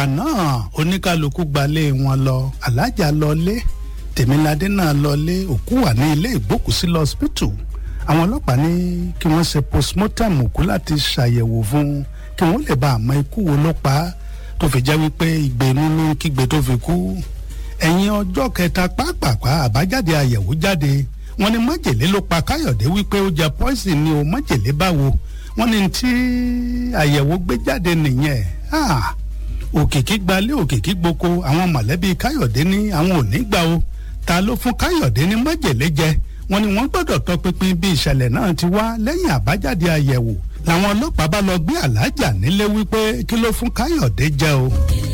náà oníkálukú gbalé wọn lọ alájà lọlé tèmiládé náà lọlé òkú wà ní ilé ìgbókùsí lọ́sípítù àwọn ọlọ́pàá ní kí wọ́n ṣe postmortem òkú láti ṣàyẹ̀wò fún un kí wọ́n lè bá àmọ́ ikú wo ló pa á tó fi jẹ́ wípé ìgbé inú ló ń kígbe tó fi kú ẹ̀yìn ọjọ́ kẹta pàápàá àbájáde àyẹ̀wò jáde wọ́n ní májèlé ló pa káyọ̀dé wípé ó jẹ poison ni o májèlé báwo wọ́n ní tí àyẹ̀wò gbé jáde nìyẹn òkìkí gbalé òkìkí gboko àwọn mọ̀lẹ́bí káyọ̀dé ní àwọn ò ní gbà o ta ló fún káyọ̀dé ní májèlé jẹ wọ́n ní wọ́n gbọ́dọ̀ tọpinpin bí ìṣẹ̀lẹ̀ náà ti wá lẹ́yìn àbájáde àyẹ̀wò làwọn ọlọ́pàá bá lọ gbé alájà nílé wípé kí ló fún káyọ̀dé jẹ o.